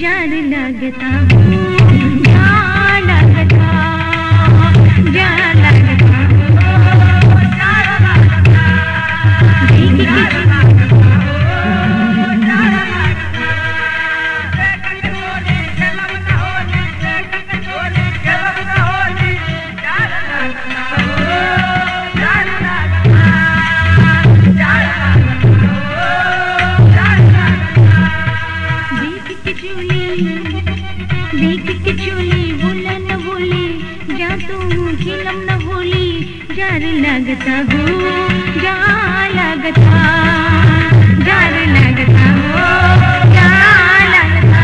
जार लगता जार लगता जार लगता देख के देख के चोली देख के चोली बोला न बोली जा तू खिलम न बोली जार लगता हो जा लगता जार लगता हो जा लगता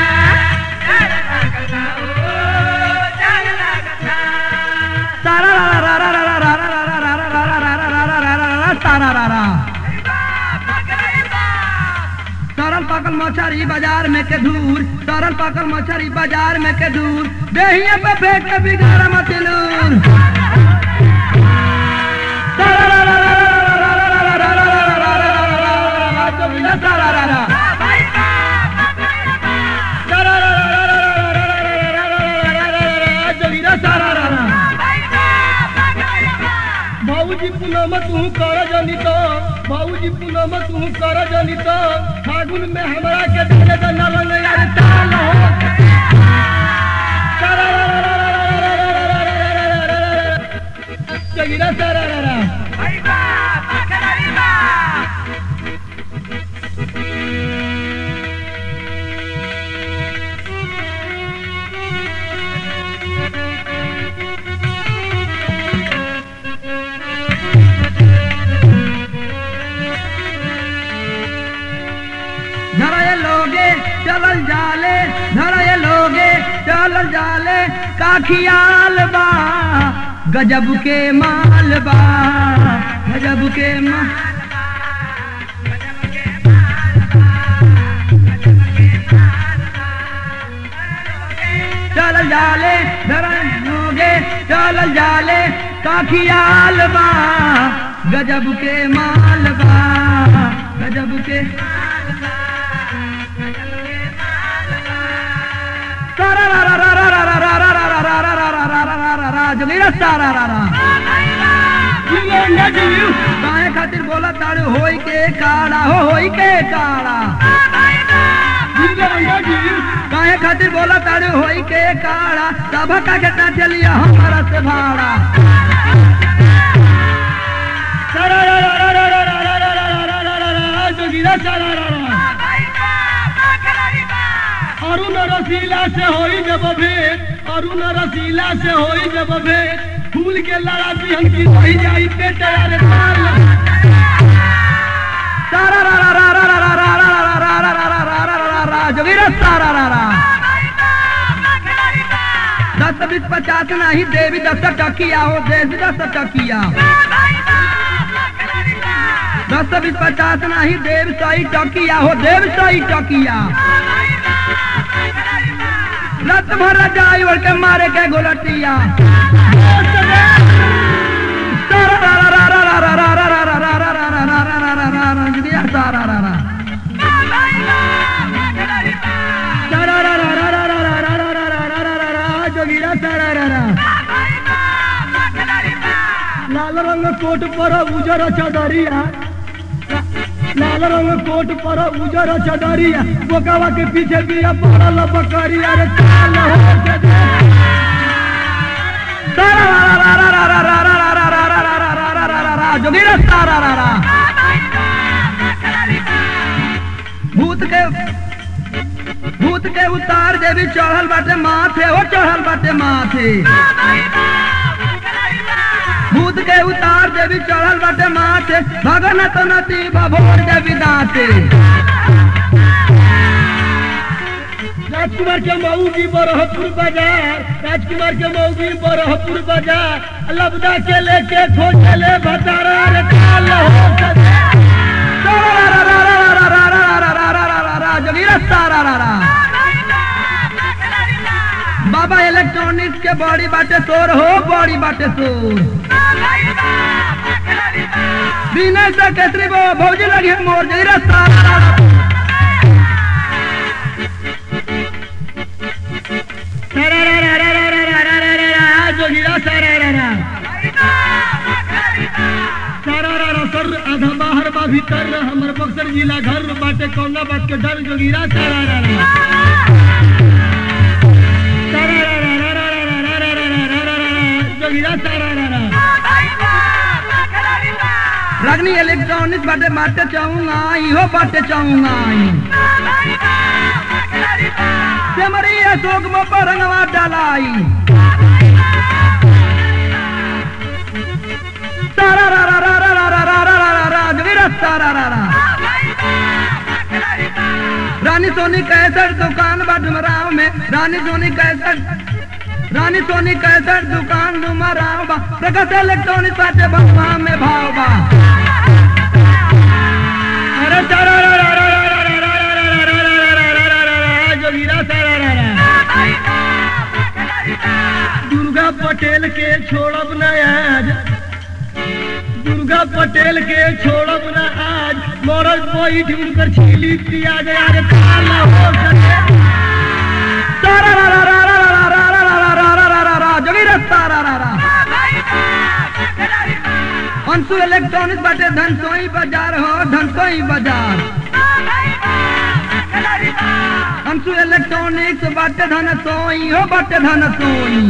तारा रा रा रा रा रा रा रा रा रा रा रा रा रा रा रा रा रा रा तारा रा रा तरल पकल मछरी बाजार में के दूर तरल पकल मछरी बाजार में के दूर देहिए पे फेंक के बिगाड़ मचलूर तारा रा रा रा रा रा रा रा रा रा रा रा रा रा रा रा रा रा तो बिना तारा रा रा तारा रा रा रा रा रा रा रा रा रा रा रा रा रा रा जो बिना तारा रा रा बाबूजी पुनम तू कर जनी तो बाबूजी पुनम तू कर जनी तो फागुन में हमरा के डाले द नलन यार ताल हो तारा रा रा रा रा रा रा रा रा रा रा रा रा रा। जगीरा तारा रा रा धरय लोगे चलल जाले धरय लोगे चलल जाले काखियाल बा गजब के माल बा गजब के माल चलल जाले धरय लोगे चलल जाले काखियाल बा गजब के माल बा गजब के सारा रा रा रा रा रा रा रा रा रा रा रा रा रा रा रा रा रा रा जोगीरा सारा रा रा काहे खातिर बोला तारे होई के काड़ा हो होई के काड़ा काहे खातिर बोला तारे होई के काड़ा सब का के चलिया हमारा से भाड़ा सारा रा रा रा रा रा रा रा रा रा रा रा रा रा जोगीरा सारा रा रा अरुण रसीला से होई जब भेंट अरुण रसीला से होई जब भेंट फूल के लड़ा दिहन की रही जाई पेट यार ताल सारा रा रा रा रा रा रा रा रा रा रा रा रा रा रा रा रा रा जोगीरा सारा रा रा दस बीस पचास नहीं देवी दस टकिया हो देवी दस टकिया दस बीस पचास नहीं देव सही टकिया हो देव सही टकिया रत भर जाई और के मारे के गोलटिया सारा रा रा रा रा रा रा रा रा रा रा रा रा रा रा रा रा रा रा जुगिया सारा रा रा सारा रा रा रा रा रा रा रा रा रा रा रा रा रा रा जोगिया सारा रा रा लाल रंग कोट पर उजर चदरिया लाल रंग कोट पर उजर चदरिया बोकावा के पीछे बिया पड़ल बकरिया रे चाल हो के दे। सारा रा रा रा रा रा रा रा रा रा रा रा रा रा रा रा रा जोगिरा सारा रा रा भूत के भूत के उतार देवी चढ़ल बाटे माथे हो चढ़ल बाटे माथे भूत के उतार देवी चढ़ल बाटे माथे भगन तो नती भभोर देवी दाते राजकुमार के मऊगी बरहपुर बाजार राजकुमार के मऊगी बरहपुर बाजार लबदा के लेके खोजे ले भतारा रे काल हो सके सारा रा रा रा रा रा रा रा रा रा रा रा रा जोगीरा सारा रा रा बाबा इलेक्ट्रॉनिक्स के बड़ी बाटे तोर हो बड़ी बाटे तोर विनय से केसरी बो भौजी लगी मोर जोगीरा सारा रा रा बख्तर में हमर बक्सर जिला घर में बाटे कौना बात के डर जोगिरा सारा रा रा सारा रा रा रा रा रा रा रा रा रा रा रा रा रा जोगिरा सारा रा रा रगनी इलेक्ट्रॉनिक्स बाटे बाटे चाहूंगा इहो बाटे चाहूंगा सेमरी अशोक में रंगवा डालाई सारा रा रा रा रा रा रा रा रा रा रा रा जोगिरा सारा रा रा रानी सोनी कैसर दुकान बा डुमराव में रानी सोनी कैसर रानी सोनी कैसर दुकान डुमराव बा प्रकाश इलेक्ट्रॉनिक्स बाटे बसवा में भाव बा अरे सारा रा रा रा रा रा रा रा रा रा रा रा रा रा रा रा रा जोगिरा सारा रा रा दुर्गा पटेल के छोड़ब न आज दुर्गा पटेल के छोड़ब न आज मरद बैठ उनकर छीली पिया गया रे काला हो सके सारा रा रा रा रा रा रा रा रा रा रा रा रा रा जोगिरा सारा रा रा अंशु इलेक्ट्रॉनिक्स बाटे धनसोई बाजार हो धनसोई बाजार अंशु इलेक्ट्रॉनिक्स बाटे धनसोई हो बाटे धनसोई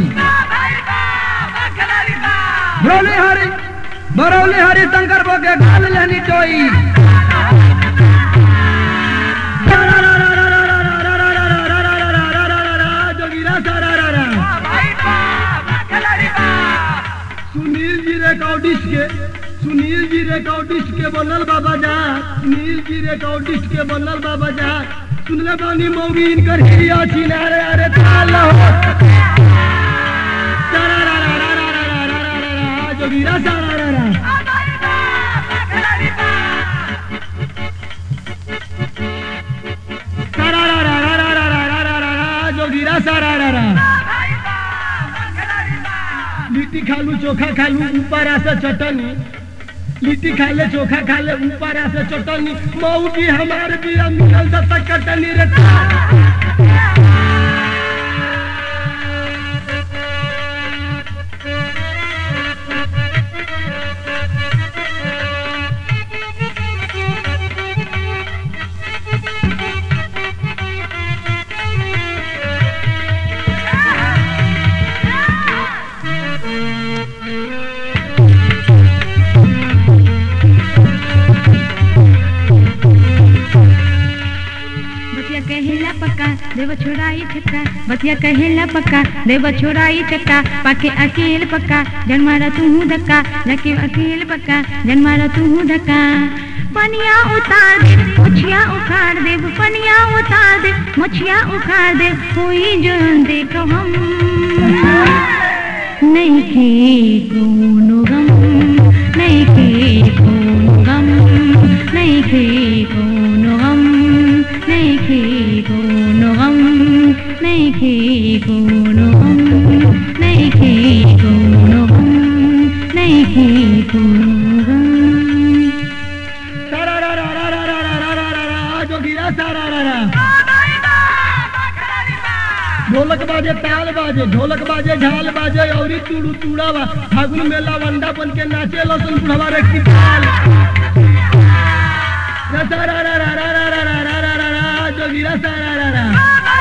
भरोली हरि भरोली हरि शंकर बो के गाल लेनी टोई सारा रा रा रा रा रा रा रा रा रा रा रा रा रा रा रा रा जोगिरा सारा रा रा सुनील जी रिकॉर्डिस्ट के सुनील जी रिकॉर्डिस्ट के बनल बाबा जा सुनील जी रिकॉर्डिस्ट के बनल बाबा जा सुनले बानी मौगी इनकर हिया चिनारे अरे ताल हो सारा रा रा रा रा रा रा रा रा रा जोगिरा सारा रा रा सारा रा रा रा रा रा रा रा रा रा रा जोगिरा सारा रा रा लिट्टी खालू चोखा खालू ऊपर आसे चटनी लिट्टी खा ले चोखा खा ले ऊपर आसे चटनी मऊ भी हमारे भी मिलल दत्ता कटनी रे बतिया कहेला पक्का देव छोड़ाई छक्का बतिया कहेला पक्का देव छोड़ाई चक्का पाके अकेल पक्का जनमारा तू धक्का जाके अकेल पक्का जनमारा तू धक्का पनिया उतार दे मुछिया उखाड़ दे पनिया उतार दे मुछिया उखाड़ दे कोई जो देखो हम नहीं के कोनो गम नहीं के कोनो गम नहीं के कोनो गम नहीं के कोनो गम नहीं के कोनो गम नहीं के कोनो गम नहीं के कोनो गम सारा रा रा रा रा रा रा रा रा रा रा जोगिरा सारा रा रा ढोलक बाजे ताल बाजे ढोलक बाजे झाल बाजे औरी तुड़ू तुड़ावा फागुन मेला वंडा बन के नाचे लसन बुढ़वा रे की ताल रा सा रा रा रा रा रा रा रा रा रा रा जोगिरा सारा रा रा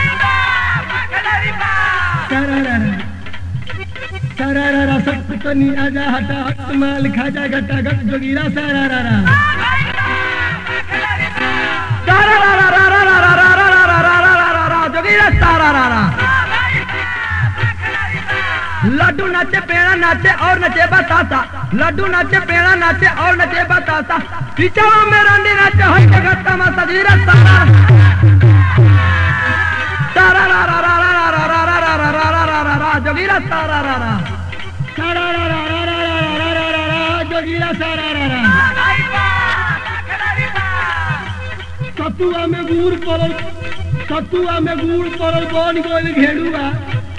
सारा रा रा सारा रा रा सब तनी आजा हटा हट माल खाजा घटा घट जोगिरा सारा रा रा सारा रा रा रा रा रा रा रा रा रा रा रा रा रा रा जोगिरा सारा रा रा लड्डू नाचे पेड़ा नाचे और नचे बतासा लड्डू नाचे पेड़ा नाचे और नचे बतासा पिछवा में रानी नाचे हर जगह तमाशा जीरा सारा सारा रा रा रा रा रा रा रा रा रा रा रा रा रा रा जोगिरा सारा रा रा सारा रा रा रा रा रा रा रा रा रा जोगिरा सारा रा रा सतुआ में गुड़ पड़ल सतुआ में गुड़ पड़ल बन गइल घेड़ुआ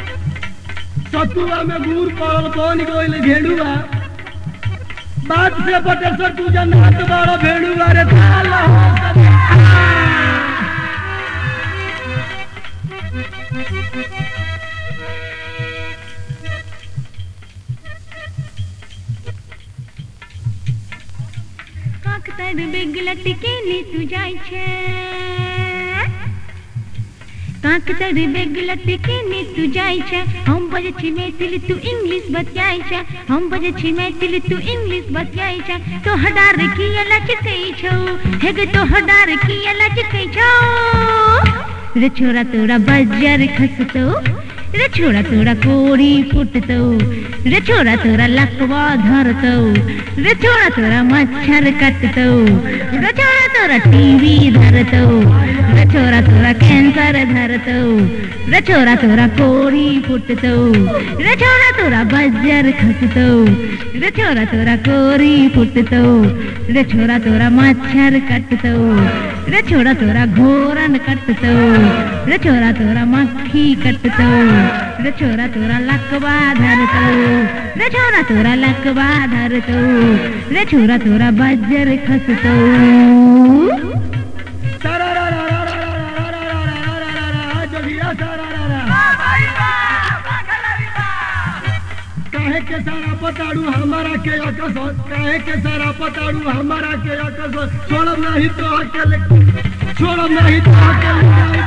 सतुआ में गुड़ पड़ल बन गइल घेड़ुआ बात से बटेश्वर तू जन्नत बड़ा भेड़ुआ रे ताल हो काकता બેગ લટકીને તું જાય છે કાંક તારી બેગ લટકીને તું જાય છે હમ બજે છી મેથિલી તું ઇંગ્લિશ બત્યાય છે હમ બજે છી મેથિલી તું ઇંગ્લિશ બત્યાય છે તો હડાર કી લચ કઈ છો હેગ તો હડાર કી લચ કઈ છો રે છોરા તોરા બજાર ખસતો રે છોરા તોરા કોડી ફૂટતો રે છોરા તોરા લકવા ધરતો રે છોરા તોરા મચ્છર કટતો રે છોરા તોરા ટીવી ધરતો રે છોરા તોરા કેન્સર ધરતો રે છોરા તોરા કોડી ફૂટતો રે છોરા તોરા બજાર ખસતો રે છોરા તોરા કોરી ફૂટતો રે છોરા તોરા મચ્છર કટતો रे छोरा तोरा घोरन कटतो रे छोरा तोरा मक्खी कटतो रे छोरा तोरा लकवा धरतो रे छोरा तोरा लकवा धरतो रे छोरा तोरा बजर खसतो जोगिया सारा काहे के सारा पताड़ू हमारा के अकस काहे के सारा पताड़ू हमारा के अकस छोड़म नहीं तो अकेले छोड़म नहीं तो अकेले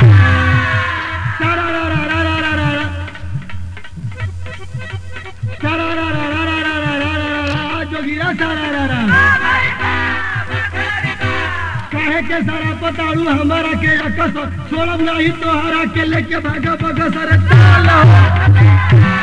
सारा रा रा रा रा रा रा रा सारा रा रा रा रा रा रा रा रा रा जोगिया सारा रा रा काहे के सारा पताड़ू हमारा के अकस छोड़म नहीं तो हरा के लेके भागा भागा सारे ताल हो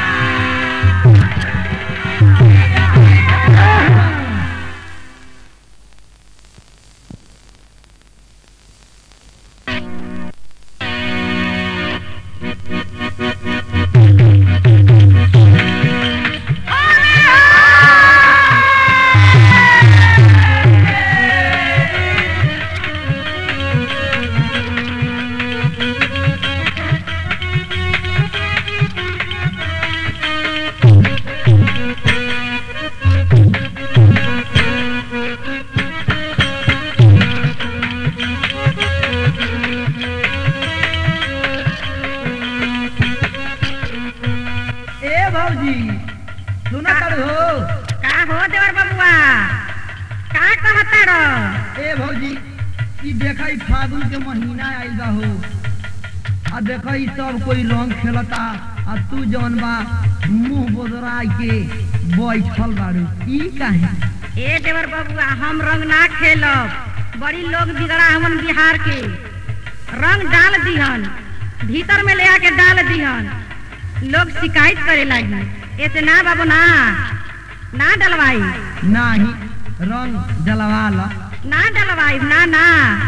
ए भौजी सुना कर हो का हो देवर बबुआ का कहता रो ए भौजी ई देखा ई फागुन के महीना आइल बा हो आ देखा ई सब कोई रंग खेलता आ तू जौन बा मुंह बोदरा के बैठल बारू ई काहे ए देवर बबुआ हम रंग ना खेलब बड़ी लोग बिगड़ा हमन बिहार के रंग डाल दिहन भीतर में ले आके डाल दिहन लोग शिकायत करे लगी ऐसे ना बाबू ना ना डलवाई नाही रंग जलवा ला ना डलवाई ना ना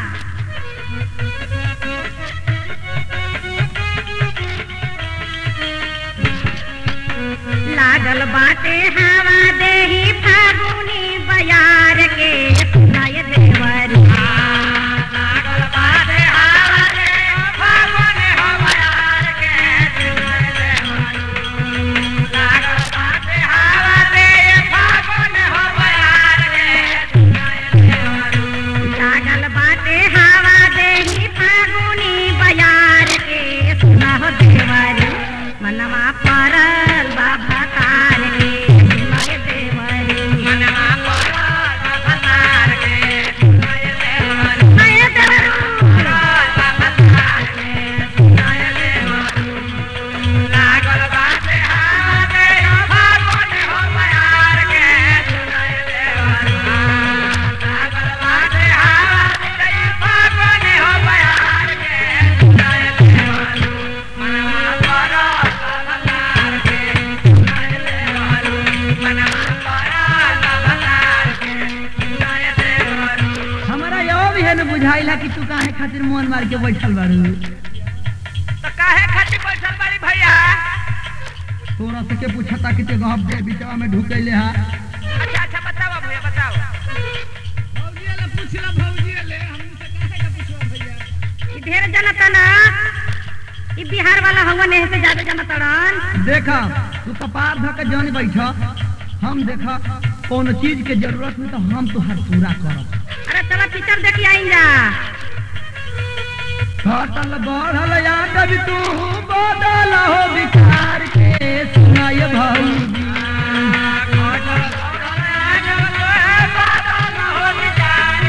लागल बाटे हवा देही फागुनी बयार के सुनाय देवरी लागल बाटे हवा देही फागुनी बयार के सुनाय देवरी लागल बाटे हवा देही फागुनी बयार के सुनाय देवरी लागल बाटे हवा देही फागुनी बयार के सुनाह देवरी मनवा परल बाबा तार के सुनाय देवरी मनवा परल बाबा तार के सुनाय देवरी सुनाय देवरी परल बाबा तार के सुनाय देवरी लागल बाटे हवा देही फागुनी बयार के सुनाय देवरी लागल बाटे हवा देही फागुनी बयार के सुनाय देवरी मनवा परल बाबा तार के सुनाय देवरी मनवा परल बाबा तार के सुनाय देवरी हमारा यो भी है न बुझाइला कि तू काहे खातिर मोन मार के बैठल बारू तो काहे खातिर बैठल बाड़ी भैया तोरा से के पूछता कि ते गप दे बिचवा में ढुकैले हा अच्छा अच्छा बताओ भैया बताओ ई ढेर जनता ना ई बिहार वाला हवन एहे से ज्यादा जनता रन देखा तू कपार धक के जन बैठ हम देखा कौन चीज के जरूरत में तो हम तुहार पूरा करब अरे चलो पिक्चर देखी आई जा घटल बढ़ल याद भी तू बदल हो विचार के सुनाय भौजी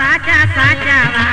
साचा साचावा